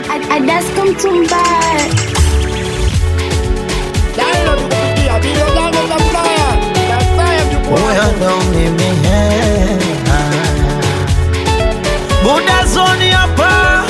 Adasko Mtumbara. Dailo tukupigia video zangu za Flyer. Na Flyer mjukuu Huyo wangu. ndo mimi he. Buda zoni hapa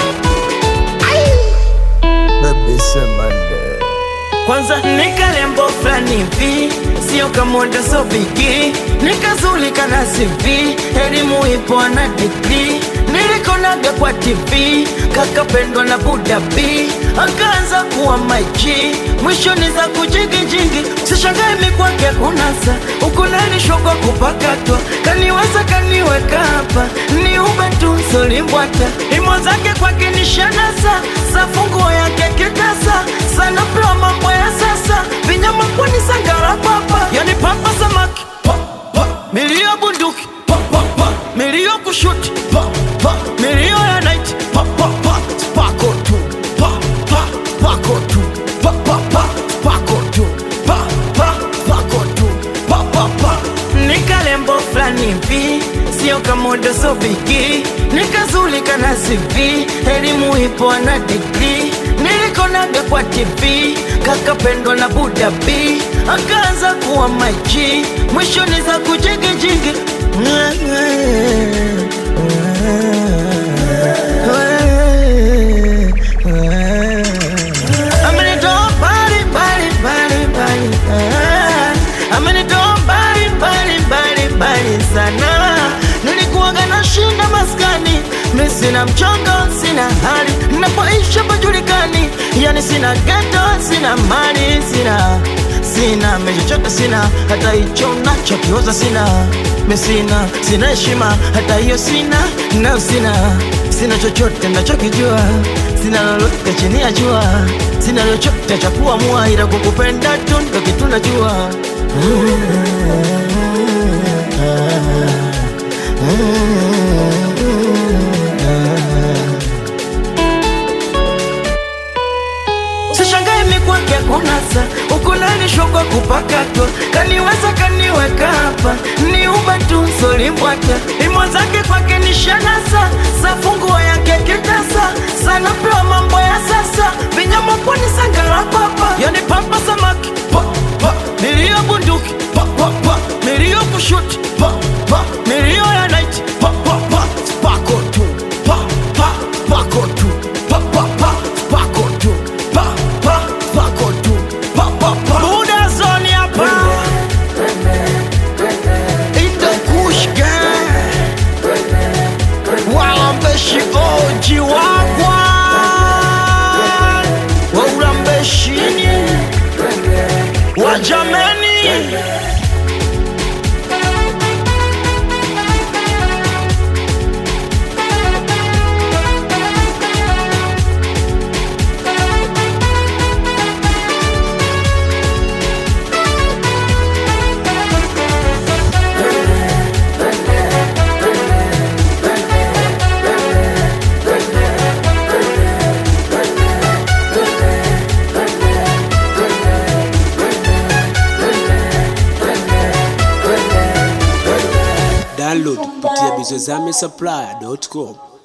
Baby Semande Kwanza nikalembo fulani hivi Sio kamoda so bigi Nikazulika na CV Elimu ipo na degree Nilikonaga kwa TV Kakapendwa na Buda B Akaanza kuwa maji Mwisho ni za kujigijingi Sishangae mikwake kunasa Ukunanishwa kwa kupakatwa Kaniweza kaniweka hapa Ni ube tu solimbwata Imo zake kwake ni shanasa Safunguo yake kitasa Sana pia mambo ya sasa Vinyama pwani sangara papa Yani papa samaki pa, pa. Milio bunduki pa, pa, pa. Milio kushuti pa, pa. Milio ya night pa, pa, pa. Spako tu pa, pa. Spako tu pa, pa, pa. Spako tu pa, pa. Spako tu pa, pa, pa. Nikalembo fulani hivi Sio kamodo so bigi Nikazulika na CV Elimu ipo na degree Nilikonaga kwa TV Kakapendwa na Buda B Akaanza kuwa maji Mwisho ni za kujigijigi Amenitoa mbali mbali mbali mbali ah. Amenitoa mbali mbali mbali mbali sana Nilikuwaga na shinda maskani Mi sina mchongo, sina hali Napoisha pajulikani Yani sina geto, sina mali, sina Sina mechochote sina Hata hicho nachokioza sina Mi sina, sina heshima Hata hiyo sina, na sina Sina chochote nachokijua Sina lolote chini ya jua Sina chochote cha kuamua Ila kukupenda tu ndo kitu najua Sishangae mikwake kunasa ukunanishwa kwa kupakatwa kaniweza kaniweka hapa ni uba tu solimbwata imo zake kwake ni shanasa safunguo yake kitasa sana pewa mambo ya sasa vinyama pwani sangara papa yani papa samaki pa, pa. milio bunduki pa, pa, pa. milio kushuti pa, pa. milio ya night pa, pa, pa. spako tu pa, pa. spako tu pa, pa, pa. spako tu pa, pa. spako tu pa, pa, pa. Buda zone hapa In the Kush gang Walambeshi oji wagwa Waulambeshini Wajameni Download kupitia bizozame supply.com.